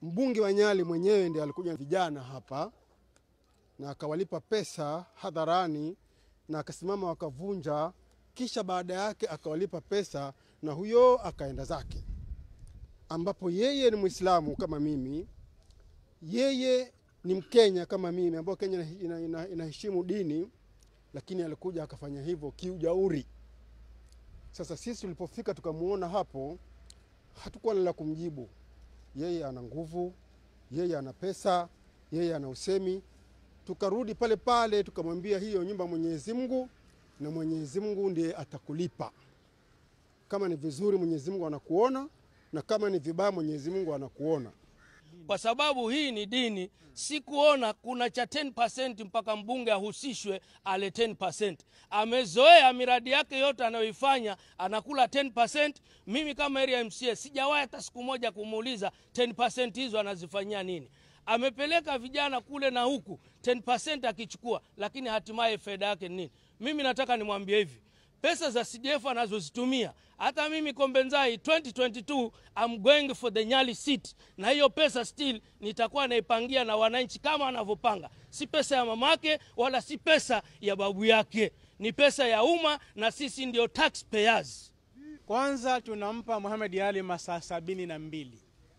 mbunge wa Nyali mwenyewe ndiye alikuja vijana hapa na akawalipa pesa hadharani na akasimama wakavunja, kisha baada yake akawalipa pesa na huyo akaenda zake, ambapo yeye ni Mwislamu kama mimi, yeye ni Mkenya kama mimi, ambao Kenya ina- ina- inaheshimu dini, lakini alikuja akafanya hivyo kiujauri. Sasa sisi tulipofika tukamwona hapo, hatukuwa na la kumjibu. Yeye ana nguvu, yeye ana pesa, yeye ana usemi. Tukarudi pale pale tukamwambia, hiyo nyumba Mwenyezi Mungu na Mwenyezi Mungu ndiye atakulipa. Kama ni vizuri, Mwenyezi Mungu anakuona, na kama ni vibaya, Mwenyezi Mungu anakuona. kwa sababu hii ni dini. Sikuona kuna cha 10% mpaka mbunge ahusishwe ale 10%. Amezoea miradi yake yote anayoifanya anakula 10%. Mimi kama area MCA sijawahi hata siku moja kumuuliza 10% hizo anazifanyia nini. Amepeleka vijana kule na huku 10% akichukua, lakini hatimaye faida yake ni nini? Mimi nataka nimwambie hivi pesa za CDF anazozitumia. Hata mimi Kombenzai 2022 I'm going for the Nyali seat, na hiyo pesa still nitakuwa naipangia na wananchi kama wanavyopanga. Si pesa ya mamake wala si pesa ya babu yake, ni pesa ya umma na sisi ndio taxpayers. Kwanza tunampa Muhammad Ali masaa sabini na mbili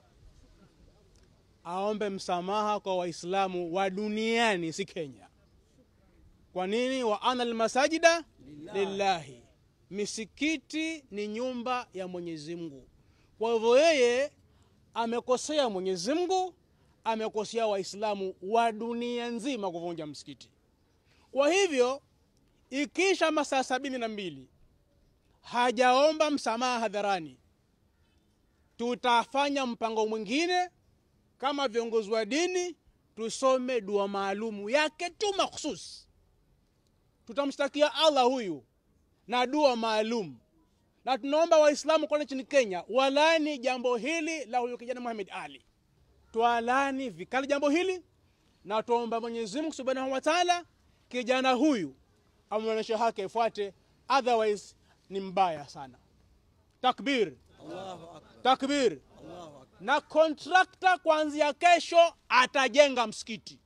aombe msamaha kwa Waislamu wa duniani, si Kenya. Kwa nini? wa ana almasajida lillahi, misikiti ni nyumba ya Mwenyezi Mungu. Kwa hivyo yeye amekosea Mwenyezi Mungu, amekosea Waislamu wa dunia nzima kuvunja msikiti. Kwa hivyo ikisha masaa sabini na mbili hajaomba msamaha hadharani, tutafanya mpango mwingine kama viongozi wa dini, tusome dua maalumu yake tu makhsus. Tutamshtakia Allah huyu na dua maalum, na tunaomba Waislamu kote nchini Kenya walani jambo hili la huyu kijana Muhammad Ali, twalani vikali jambo hili na tuomba Mwenyezi Mungu Subhanahu wa Ta'ala kijana huyu amwonyeshe haki ifuate, otherwise ni mbaya sana. Takbir, takbir. Na kontrakta kuanzia kesho atajenga msikiti.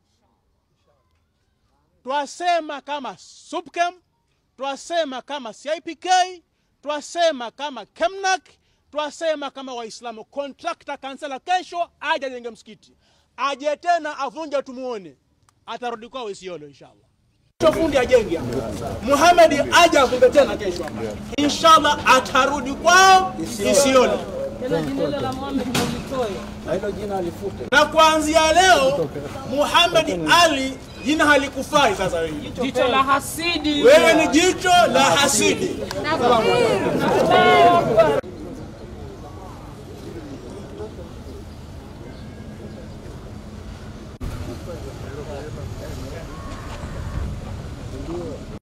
Twasema kama Subkem, twasema kama CIPK, twasema kama Kemnak, twasema kama Waislamu. Kontrakta kansela kesho aje ajenge msikiti, aje tena avunje, tumuone, atarudi kwao Isiolo inshallah. Kesho fundi ajenge Muhammad aje afunge tena kesho hapa. Inshallah atarudi kwao Isiolo. Na kuanzia leo Muhammad Ali jina halikufai sasa wewe. Jicho la hasidi. Wewe ni jicho la hasidi.